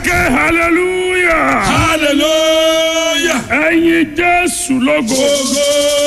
ké hallelujah hallelujah. ẹ̀yin jésù lógo Ogo.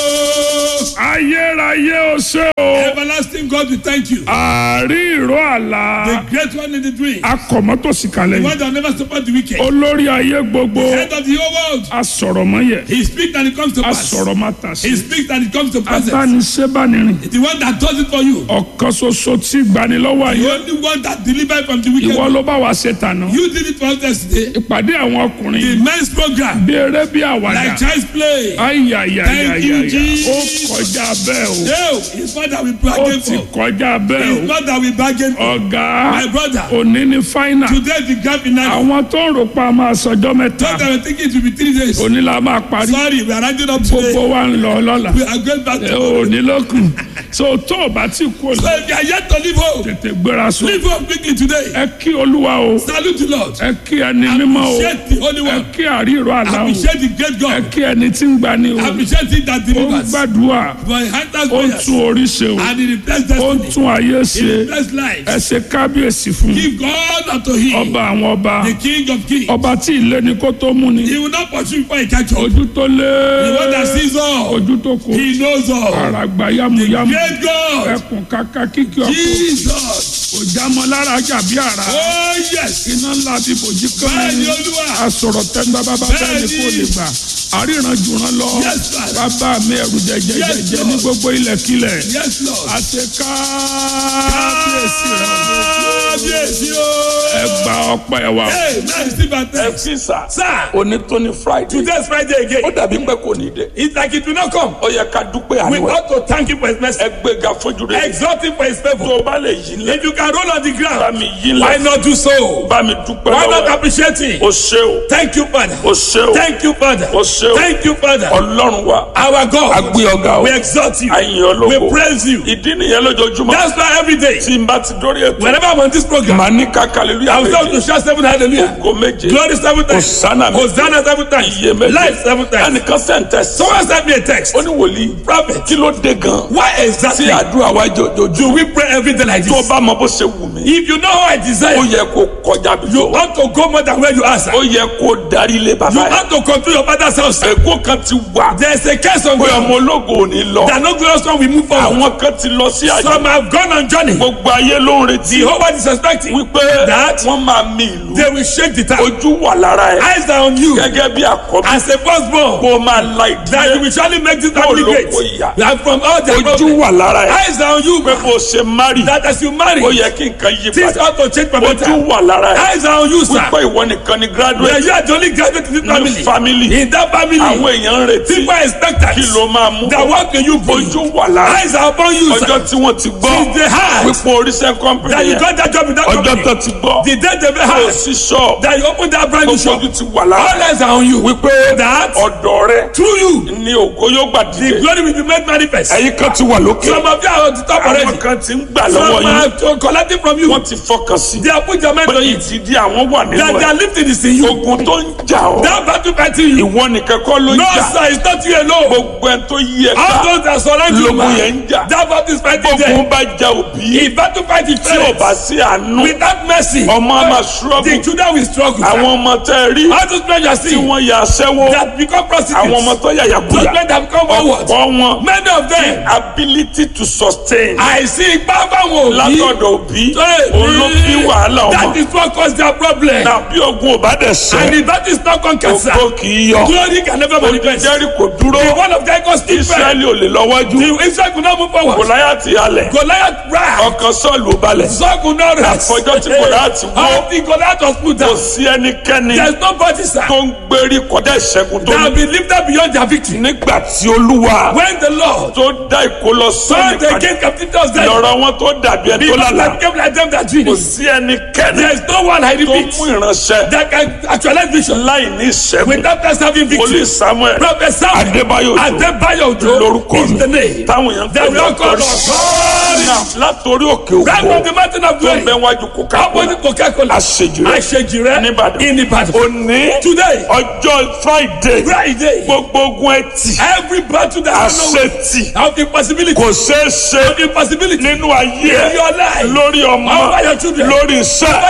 ayérayé o ṣé o Everlasting God, we thank you. àárí ìró àlá The great one in the dream. akọ̀mọ́tòsí kalẹ̀ The yìí one that never support the wicked. olórí ayé gbogbo Head of the whole world. asọ̀rọ̀mọ́yẹ He speaks and it comes to pass. asọ̀rọ̀mátàsí He speaks and it comes to pass. abániṣẹ́bánirin The one that does it for you. ọ̀kan ṣoṣo tí gbanilọ́wọ́ The ayé only one that delivered from the wicked. ìwọ ló bá wa ṣe tànà You did it for us yesterday. ìpàdé àwọn The ọkùnrin men's program. bí eré bí àwàdà Like child's play. ayayayayaya Thank you, ó Jesus. kọjá bẹ́ẹ̀ o No, it's not that we ó bargain ti for. kọjá bẹ́ẹ̀ It's o not that we bargain for. ọ̀gá My brother. òní ní fáínà Today the grand finale. àwọn tó ń rò pa máa sọjọ́ mẹ́ta Not that we think it will be three days. òní la máa parí Sorry, we are rounding up gbogbo today. wa ń lọ lọ́la We are going back ẹ to òní ló kù so tó o bá ti kú So òní if you are yet to leave home, tètè gbéra sùn leave home quickly today. ẹ kí olúwa o Salute the Lord. ẹ kí ẹni mímọ́ o Appreciate the Holy ẹ One. kí àríro àlá o Appreciate the great ẹ God. kí ẹni tí ń gbani o Appreciate it that ó ń delivers. gbàdúrà For he answers ó ń prayers. tún orí ṣe o And he replaces ó ń destiny. tún ayé He ṣe replaces life. ẹ ṣe kábíyèsí fún Give God unto him. ọba àwọn ọba The King of kings. ọba tí ilé ni kó tó mú ni He will not pursue before he catch up. ojú tó lé The one that sees all. ojú tó kó He knows all. àràgbà yamuyamu Great God. ẹkùn kàkà kíkì ọkọ Jesus. òjàmọ lára jàbí àrà Oh yes. iná ńlá ti bòjì Bẹ́ẹ̀ni kọ́mẹ́ni Olúwa. asọ̀rọ̀ tẹ́ńdá bàbá bẹ́ẹ̀ ni kò lè gbà àríran jùrán lọ Yes, sir. bàbá mi ẹ̀rù jẹjẹjẹjẹ Yes, Lord. ní gbogbo ilẹ̀kílẹ̀ Yes Lord. àti kábíyèsí rẹ̀ Kábíyèsí o. ẹ gba ọpẹ́ wa. Hey, man, receive our thanks. fi sà Sir, onítọ́ni friday today's Friday ó again. dàbí pé kò ní dé It's like it will not come. ó yẹ ká dúpẹ́ We àníwẹ̀ ought to thank him for his mercy. ẹ gbéga fojú rẹ Exalt him for his tó favor. o bá lè yí lẹ If you can roll on the bá ground, mi yí why lẹ not do so? bá mi dúpẹ́ Why not lọ́wọ́ appreciate him? o ṣé o Thank you, Father. o ṣé o Thank you, Father. o ṣé o Thank you, Father. ọlọ́run wa Our a God. gbé ọ̀gá o We exalt you. àyìn ológo We praise you. ìdí nìyẹn lójoojúmọ́ That's why every day, tí n bá ti dórí ètò whenever I'm on this program, màá ní ká hallelujah I will tell you to méje shout seven hallelujah. ògo méje Glory seven times. Hosanna méje Hosanna seven times. iye méje Life seven times. ẹnìkan sẹ́ńtẹ̀sì Someone sent me a text. ó ní wòlíì Prophet, kí ló dé gan why tí exactly àdúrà wa jòjòjú do we pray every day like tó o this? bá mọ bó ṣe wù mí If you know how I ó desire, yẹ kó kọjá bí you tó wà ought to go more than where you are, sir. ó yẹ kó darí ilé You bàbá yẹn ought to control your father's house. sir. ègún kan ti wà There's a case on pé ground ọmọ ológo ò ní lọ that no glorious one will move forward. àwọn kan ti lọ sí àjò Some have gone on journey. gbogbo ayé ló ń retí The whole world is expecting wípé that wọ́n máa mi ìlú they will shake the town. ojú wà lára ẹ̀ Eyes are on you gẹ́gẹ́ bí àkọ́bí as a firstborn. kó o máa la That you ìdílé will surely make this Kó family ló great. kó ìyà. And from all their ojú problems. wà lára ẹ̀ Eyes are on you. pé bó o ṣe mari That as you marry, ó yẹ kí nǹkan yí things padà ought to change for ojú better. wà lára ẹ̀ Eyes are on you, sir. wípé ìwọ nìkan ni Yeah, graduate you are the only graduate in this ní family. family In that family, àwọn èèyàn ń retí people are expected. kí ló máa mú That what can you bring? ojú wà lára ẹ̀ Eyes are upon you, sir. ọjọ́ tí wọ́n ti gbọ́ Since they had wípé oríṣẹ́ kọ́mpìnì that you yẹn got that job in that ọjọ́ company. tó ti gbọ́ The day they kò had sí ṣọ́ọ̀bù that you opened that brand new gbogbo shop. ojú ti wà lára All eyes are on you. wípé That ọ̀dọ̀ rẹ through you, ni ògo yóò gbà the dìde glory will be made manifest. ẹ̀yin kan ti wà lókè Some of you are on the top already. àwọn kan ti ń gbà Some lọ́wọ́ yín are collecting from you. wọ́n ti fọkàn sí They have put your mind pé on it. ìtìdí àwọn wà nínú That they ẹ̀ are lifting is in you. ogun tó ń jà ọ́ That battle fighting you. ìwọ nìkan kọ́ ló ń No, jà sir, it's not you alone. gbogbo ẹ̀ tó yí ẹ̀ All ká those that surround you, lógun man. yẹn ń jà That battle is fighting gbogbo them. bá jà òbí If battle fight is tí ò bá sí àánú without mercy, ọmọ á máa the ṣúrọ́gù children will struggle. sir. àwọn ọmọ tẹ́ ẹ rí All those men you tí see wọ́n ya aṣẹ́wó that become prostitutes. àwọn ọmọ tó yàyà Those kúyà men that become forward. ọ̀pọ̀ wọn Many of them. ability to sustain àìsí ipá báwọn òbí. látọ̀dọ̀ òbí Hey, òun ló bí wàhálà That ọmọ is what cause their problem. náà bí ogun ò bá dẹ̀ And sẹ́ if that is not conquered, sir, ògo kì í yọ glory can never manifest. jẹ́rì kò dúró The one of Jericho still fell. israẹli ò lè lọ́wọ́jú The Israel could not move forward. gòláyàtì halẹ̀ Goliath ran. ọkàn sọ́ọ̀lù ò balẹ̀ Saul could not rest. Àfọjọ́ tí Goliath wó. Until Goliath was put kò down. sí ẹnikẹ́ni There is nobody, sir, tó ń gbérí kọjá ìṣẹ́gun tó that ní will be lifted beyond their victory. nígbà tí olúwa When the Lord tó dá ìkólọ saw sọ́ọ̀nì the padà king captivity of Zion, lọ́rọ̀ wọn tó dàbí ẹni the tó man lálàá that became like them that kò dream. sí ẹnikẹ́ni There is no one, I tó repeat, mú ìránṣẹ́ that can actualize vision láì ní ìṣẹ́gun without us having olú victory. samuel Prophet Samuel adébáyò tó Adebayo Ojo lórúkọ is the mi name. táwọn èèyàn That we all call lọ́kọ̀ọ́rí. us. Now, látòrí òkè Right from òkò the mountain of tó ń glory. bẹ wájú coca-cola Opposite Coca-Cola. àṣejù rẹ Àṣejìrẹ́ Níbàdàn. in Ìbàdàn. òní Today, ọjọ́ friday Friday, gbogbo ogun ẹtì every battle that you know àṣetì of impossibility, kò ṣeé ṣe of impossibility nínú ayé in your life, lórí ọmọ over your children, lórí iṣẹ́ over your way,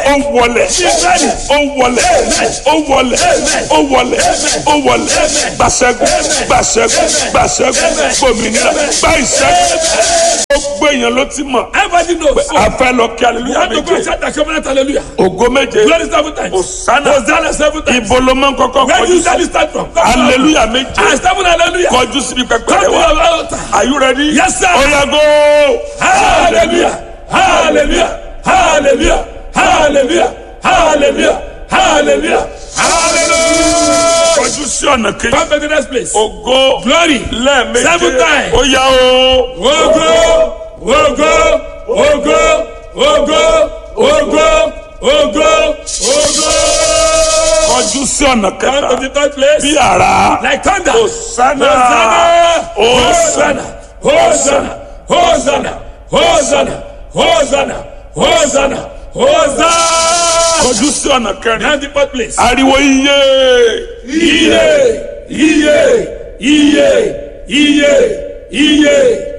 ó wọlẹ̀ ó wọlẹ̀ ó wọlẹ̀ ó wọlẹ̀ ó wọlẹ̀ gbàṣẹ́gun gbàṣẹ́gun gbàṣẹ́gun gbòmìnira gbà ìṣẹ́gun gbogbo èèyàn ló ti mọ̀ Everybody knows. So, a fẹ́ lọ kí you aleluya have to go and méje shout the covenant hallelujah. ògo méje Glory seven times. Hosanna. Hosanna seven times. ibo ló máa ń kọ́kọ́ Where do kọjú you sí usually start from? aleluya méje I seven hallelujah. kọjú síbi pẹpẹ Come rẹ to wá your altar. are you ready? Yes, sir. oya go Hallelujah. Hallelujah. Hallelujah. Hallelujah. Hallelujah. Hallelujah. Hallelujah. kọjú sí ọ̀nà kejì Come to the next place. ògo Glory. lẹ́ẹ̀méje Seven times. oya o Ogo. Ogo. Ogo. Ogo. Ogo. Ogo. Ogo. kọjú sí ọ̀nà Come to kẹta the third place. bí ara Like thunder. Hosanna. Hosanna. Hosanna. Hosanna. Hosanna. Hosanna. Hosanna. Hosanna. kọjú sí ọ̀nà kẹrin Now the fourth place. ariwo iye Iye. Iye. Iye. Iye. Iye.